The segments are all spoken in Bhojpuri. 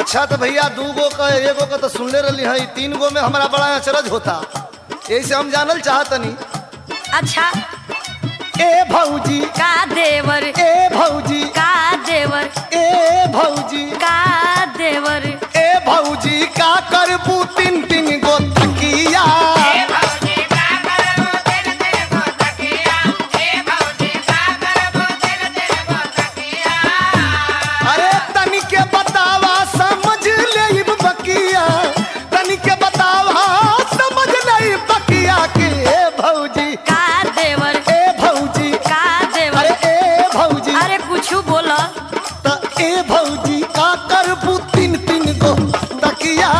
अच्छा तो भैया दू गो का एगो का तो सुनले रही है तीन गो में हमारा बड़ा अचरज होता यही से हम जानल चाहतनी अच्छा ए भौजी का देवर ए भौजी का देवर ए भौजी का देवर ए भौजी का करबू तीन तीन गो तकिया अरे तनी के बतावा समझ ले बकिया तनी के बतावा समझ ले बकिया के ए भौजी का देवर ए भौजी का देवर अरे ए भौजी अरे कुछ बोला त ए भौजी का करबू तीन तीन गो तकिया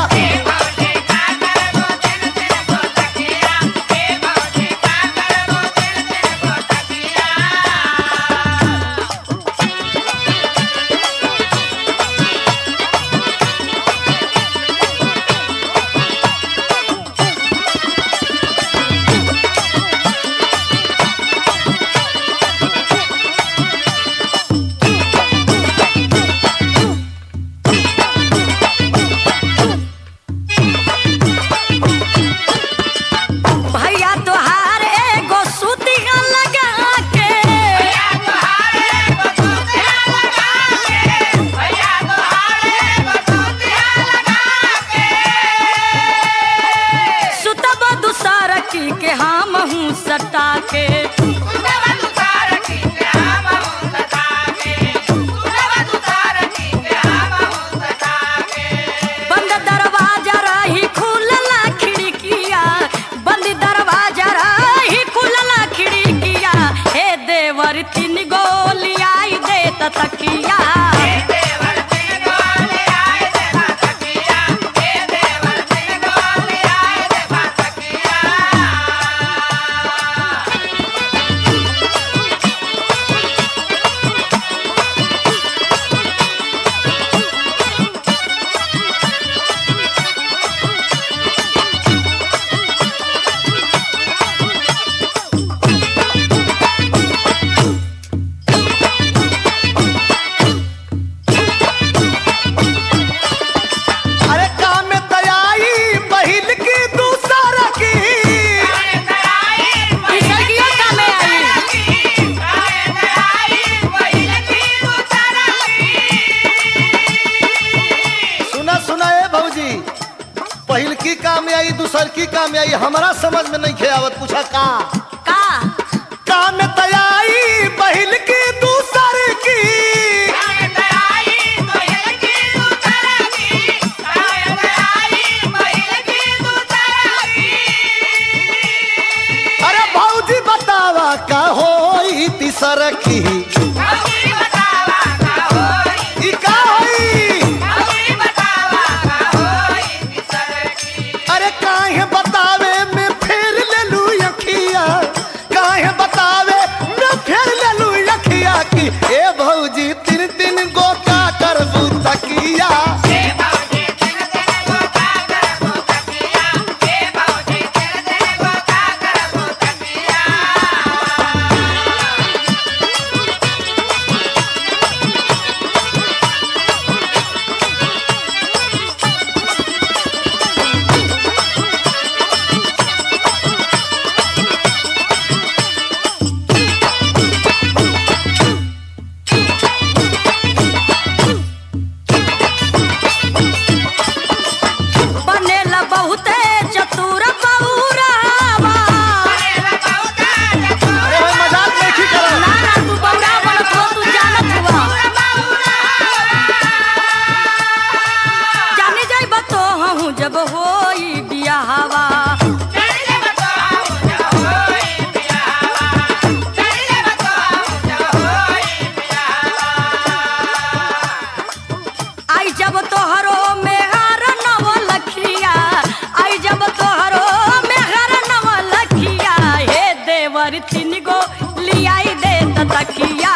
भैया तोहार एगो सुतिया लगा के सुतब दूसर की के हम हूँ सटा के बंद दरवाजा रही खुलला खिड़किया बंद दरवाजा रही खुलला खिड़किया हे देवर तीन गोली आई दे त तकिया अरे काम में दयाई बहिल की दूसरा की किसकियो का में आई सुना सुना ए भौजी पहिल की काम में आई दूसर की काम में आई हमारा समझ में नहीं खे आवत पूछा का का काम में दयाई बहिल की दूसर की अरे भौजी बतावा का होई तीसर की ई का होई अरे काहे बतावे में फेर ले लू अखिया काहे बतावे में फेर ले लू अखिया की ए भौजी तीन तीन गो का करबू तकिया बनेला बहुते चतुर बौरावा अरे भाई मजाक नहीं करा ना ना तू बौरा बनत हो तू जानत हुआ जाने जाइब तो हूँ जब होई बियाहवा आई जब तोहरो में हर नव लखिया आई जब तोहरो में हर नव लखिया हे देवर तीन गो लियाई दे त तकिया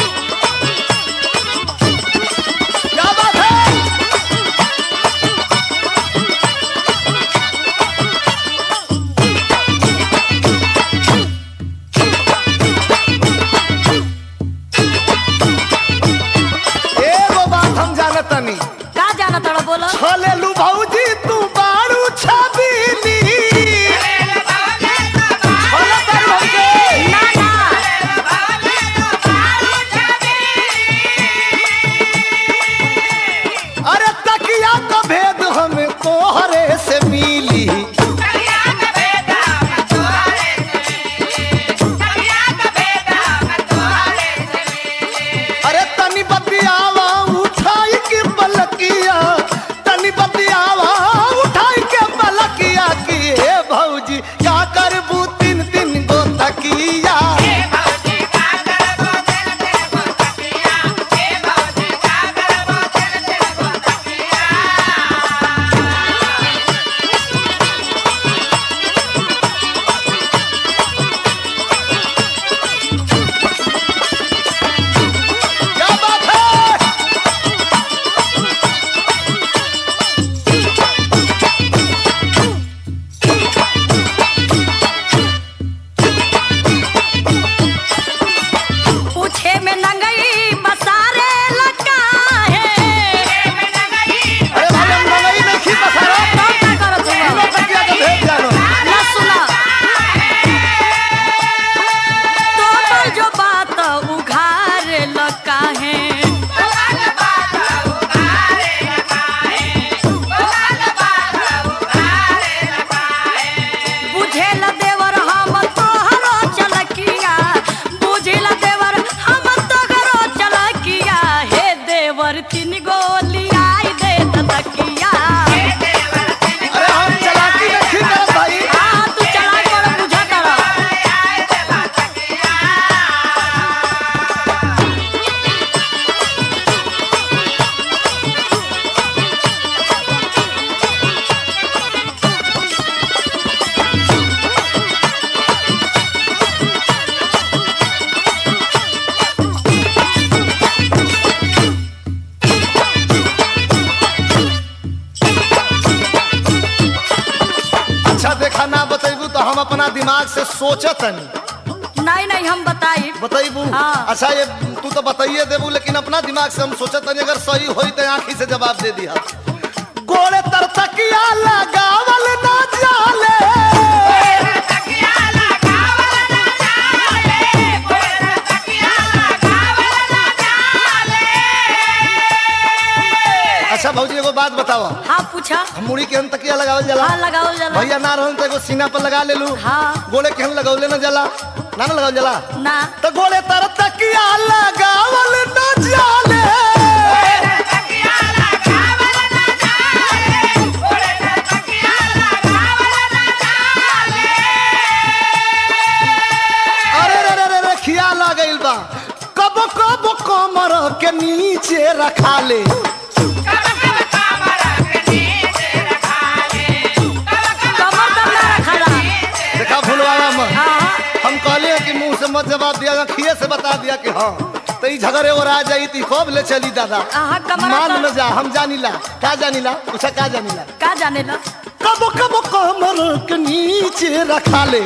क्या बात है दिमाग से सोचत तनी नहीं नहीं हम बताई बताइबू हाँ। अच्छा ये तू तो बताइए देबू लेकिन अपना दिमाग से हम सोचत तनी अगर सही होई तो आंखी से जवाब दे दिया गोड़े तर तकिया लगावल ना जाले अच्छा भौजी एगो बात बताओ हाँ पूछा हम मुड़ी के हम तकिया लगावल जाला हाँ लगाओ जला भैया ना रहन तो एगो सीना पर लगा लेलू हाँ। गोड़े के हम लगौले ना जाला ना ना लगावल जाला ना तो गोड़े तर तकिया लगावल ना जाले अरे रे रे रे रे खिया लगइल बा कब कब कमर के नीचे रखा ले कमर तब ना रखला देखा भूलवाया मत हाँ हम कहले हैं कि मुंह से मत जवाब दिया खिए से बता दिया कि हाँ तो ई झगड़े और आ जाई ती कब ले चली दादा आहा, कमरा मान पर- में जा हम जानिला का जानिला उसे का जानिला का जाने ला कब कब कमर के नीचे रखा ले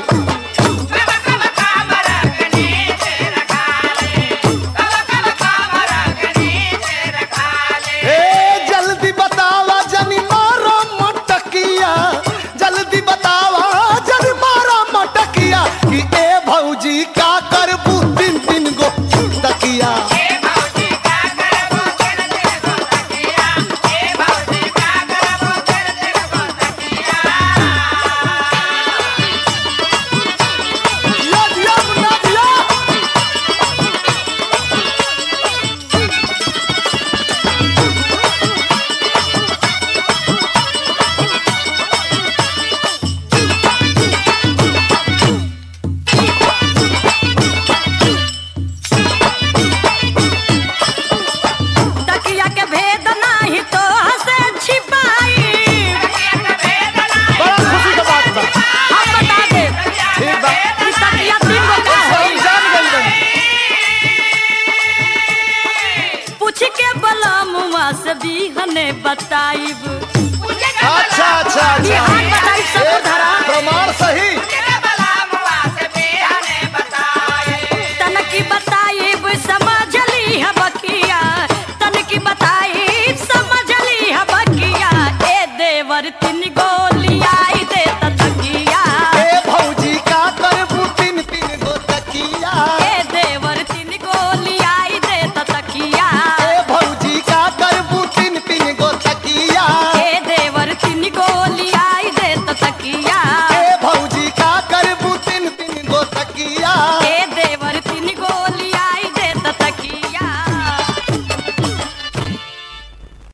ए जल्दी बतावा जनी मारा मटकिया जल्दी बतावा जनी मारा मटकिया कि ए भौजी का करबू तीन तीन गो तकिया दिया दिया मुन्ना दिया तकिया के भेद नाही तो हसे छिपाई बड़ा खुशी का बात बा हम बता दे ठीक बा ई तकिया तीन गो का हम होई जान गइल बानी। पूछ के बलमुआ से बिहने बताइब अच्छा अच्छा अच्छा बिहान बताई सब ए, धरा प्रमाण सही